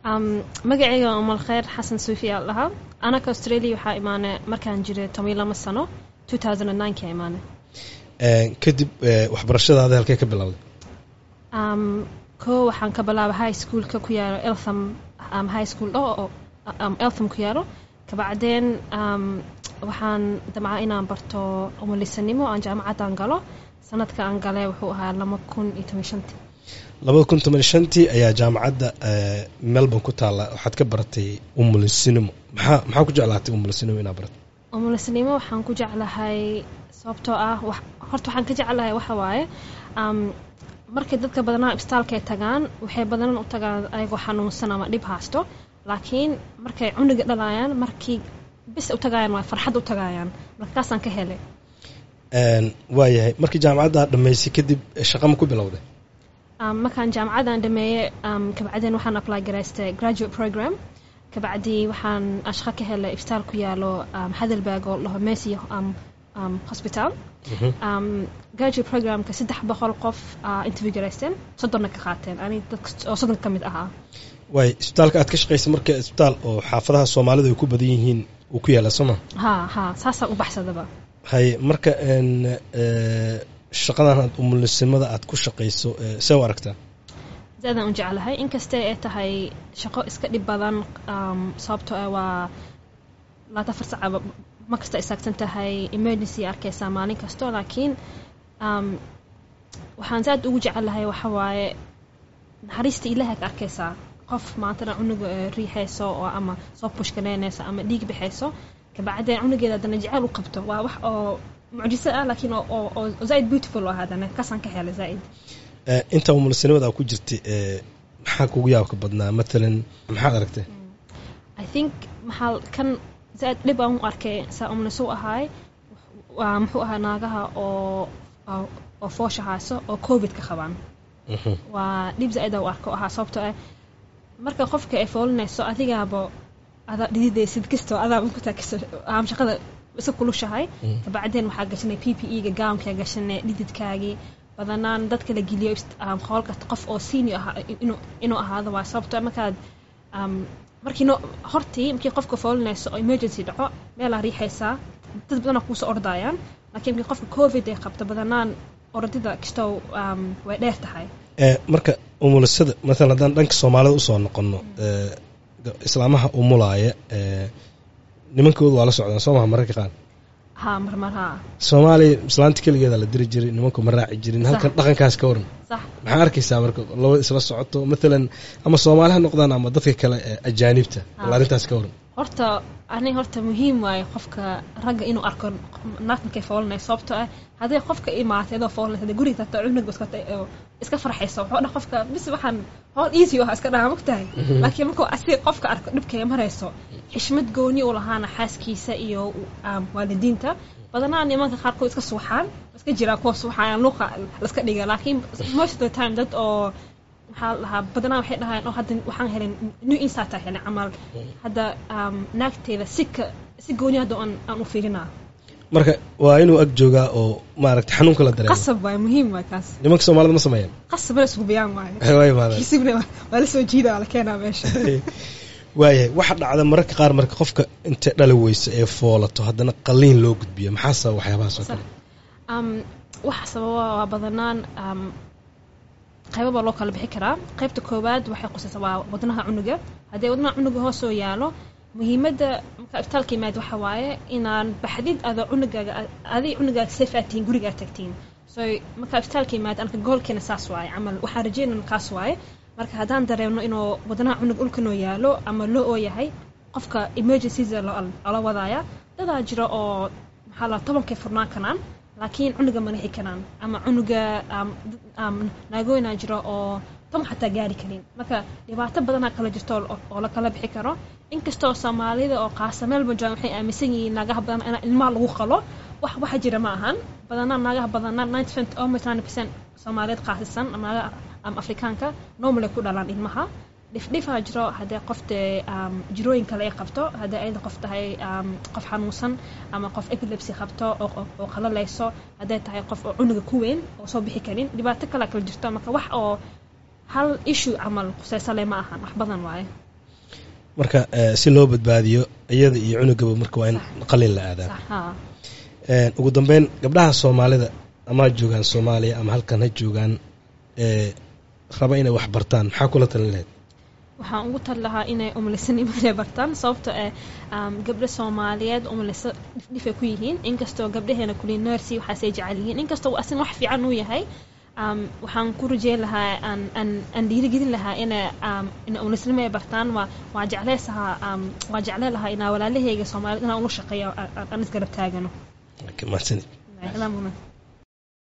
Um, magacayga waa umal khayr xasan suufi aa lahaa anaka australia waxaa imaanay markaan jiray toban iyo lama sano 2009 kaa imaanay Een, kadib eh, waxbarashadaada halkee ka bilowday um, koo waxaan ka bilaabay high schoolka ku yaalo eltham um, high school oo oo, um, eltham ku yaalo kabacdeen um, waxaan damcaa inaan barto umulisanimo aan jaamacaddaan galo sanadka aan galay wuxuu ahaa lama kun iyo toban iyo shantii labada kun toban iyo shantii ayaa jaamacadda eh, melbourne ku taalla waxaad ka baratay umulisinimo maxaa maxaa ku jeclaatay umulisinimo inaad barato umulisanimo waxaan ku jeclahay sababtoo ah wax- horta waxaan ka jeclahay waxa waaye um, markay dadka badanaa ibstaalka ay tagaan waxay badanan u tagaan ayagoo xanuunsan ama dhib haysto laakiin markay cunuga dhalayaan markii bis u tagayaan waa farxad u tagayaan markaasaan ka helay Een, waayahay markii jaamacadda aad dhammaysay kadib eh, shaqa ma ku bilowday um, markaan jaamacadan dhameeyey um, kabacdeen waxaan apply garaystay graduate program kabacdii waxaan ashqa ka helay ibstaal ku yaalo um, hadelberg oo laho messi um, um, hospital um, graduate programka saddex boqol qof uh, interview garaysteen soddonna ka qaateen ani dadka oo soddon ka mid ahaa waay isbitaalka aad ka shaqaysay marka isbitaal oo xaafadaha soomaalidu ay ku badan yihiin uu ku yaala sooma ha ha saasaan u baxsadaba hay marka een, eh, shaqadan aad umulisinimada aad ku shaqayso eh, see u aragtaa zaadaan u jeclahay inkastee ay tahay shaqo iska dhib badan um, sababtoo ah waa laata afar saca ma kasta istaagsan tahay emergency arkaysaa maalin kasto laakiin um, waxaan zaad ugu jecelahay waxa waaye naxariista ilaahay ka arkaysaa qof maantana cunuga eh, riixayso oo ama soo pushkanaynaysa ama dhiig bixayso kabacdeen cunugeeda haddana jecel u qabto waa wax oo mucjiso ah laakiin oo- oo oo- oo zaid beautiful ah haddana kasaan ka helay zaid Eh, inta umulisinimada aad ku jirtay eh, maxaa kugu yaabka badnaa matalan maxaad aragtay I think maxaa kan zaad dhib aan u arkay saa umnisu ahaay waa muxuu ahaa naagaha oo oo- oo foosha hayso oo covid ka qabaan Mhm. waa dhib zaid aan u arko ahaa sababtoo ah marka qofka ay foolinayso adigaaba adaa dhididaysid kastoo adaaba ku taagso aam shaqada iska kulushahay kabacdeen waxaa gashanay p p e ga gaamkaa gashanay dhididkaagii badanaan dadka la geliyo ist- um, howlka qof oo senior ahaa inuu inuu ahaado waa sababtoo ah markaad um, markii no hortii markii qofka foolinayso oo emergency dhaco meelaa riixaysaa dad badanaa kuusoo ordayaan laakiin markii qofka covid ay qabto badanaan ordida kastow um, way dheer tahay Eh, marka umulisada matalan haddaan dhanka soomaalida usoo noqono eh, ga- islaamaha umulaaya eh, nimankoodu waa la socdaan soo maha mararka qaar haa marmar haa soomaaliya islaanta keligeeda la diri jiray nimanku ma raaci jirin halkan Sax. dhaqankaas ka waran sax maxaa arkaysaa marka labada isla socoto matalan ama soomaali ha noqdaan ama dadka kale ee ajaanibta bal Ah. arrintaas ka waran horta ani horta muhiim waaye qofka ragga inuu arko naag markay foolinayso sababtoo ah hadday qofka imaatay adoo foolinaysa hadday guriga tagto cunuga iska oo iska farxaysa wuxuu dhan qofka bis waxaan howl easy oo iska dhaha mogtahay laakiin markuu asiga qofka arko dhibkay marayso xishmad gooni u lahaana xaaskiisa iyo um, waalidiinta badanaa nimanka qaarkood iska suuxaan iska jiraan kuwa suuxaan luuqa laska dhiga laakiin most of the time dad oo maxaa la dhahaa badanaa waxay dhahaan oo hadda waxaan helin new insight aan helin camal hadda um, naagteeda si ka si gooni hadda aan aan u fiirinaa marka waa inuu ag joogaa oo maaragta xanuunka la dareemo qasab waay muhiim waay kaas nimanka soomaalida ma sameeyaan qasab la isku biyaan waaye waa imaadaan xisibna waa la soo jiida waa la keenaa meesha waayahay waxa dhacda mararka qaar marka qofka intay dhali weyso ee foolato haddana qalliin loo gudbiyo maxaa sababa waxyaabahaas oo Sax. kale um, waxa sababa waa badanaan um, qaybo baa loo kala bixi karaa qaybta koowaad waxay qusaysaa waa wadnaha cunuga haddii wadnaha cunuga hoosoo yaalo muhiimadda marka ifitaalka yimaad waxa waaye inaan baxdid adoo cunugaaga adig cunugaaga safe aad tihiin gurigaa tagtiin so marka ifitaalka yimaad anka goolkeena saas waaye camal waxaan rajeynana kaas waaye marka haddaan dareemno inuu wadnaha cunug ulkanoo yaalo ama loo oo yahay qofka emergencies loola wadaaya dadaa jira oo maxaa la tobankay furnaan kanaan laakiin cunuga ma lixi karaan ama cunuga um, um, naagooyinaa jiro oo toban xataa gaari karin marka dhibaato badanaa kala jirto oo oo la kala bixi karo inkastoo soomaalida oo qaasa meelba joogan waxay aaminsan yihiin naagaha badan in ilmaha lagu qalo wax waxa jira ma ahan badanaa naagaha badanaa 90 almost 90% soomaaliyeed qaasisan ama naagaha um, afrikaanka normal ay ku dhalaan ilmaha dhifdhifaa jiro haddii qofte um, jirooyin kale ay qabto haddii ayada qof tahay um, qof xanuunsan ama qof epilepsy qabto oo, oo, oo qalalayso hadday tahay qof oo cunuga ku weyn oo soo bixi karin dhibaato kale kala jirto marka wax oo hal issue camal quseysale ma ahan wax badan waaye marka eh, si loo badbaadiyo iyada iyo cunugaba marka waa in qalin la aadaa sax haa Een, ugu dambeyn gabdhaha soomaalida ama ha joogaan soomaaliya ama halkan ha joogaan ee raba inay wax bartaan maxaa kula talin lahayd waxaan ugu tali lahaa inay umlisanimo inay bartaan sababto eh um, gabdho soomaaliyeed umliso dhifdhifay ku yihiin inkastoo gabdhaheena kuli nursi waxaasay jecel yihiin inkastoo asin wax fiican uu yahay um, waxaan ku rajeyn lahaa aan aan aan dhiirigelin lahaa inay um, in umlisnimo ay bartaan waa waa jecleysahaa um, waa jecleen lahaa inaa walaalahayga soomaaliyed inaan ula shaqeeyo aan aan isgarab taagano mahadsanid Ilaa muhiim.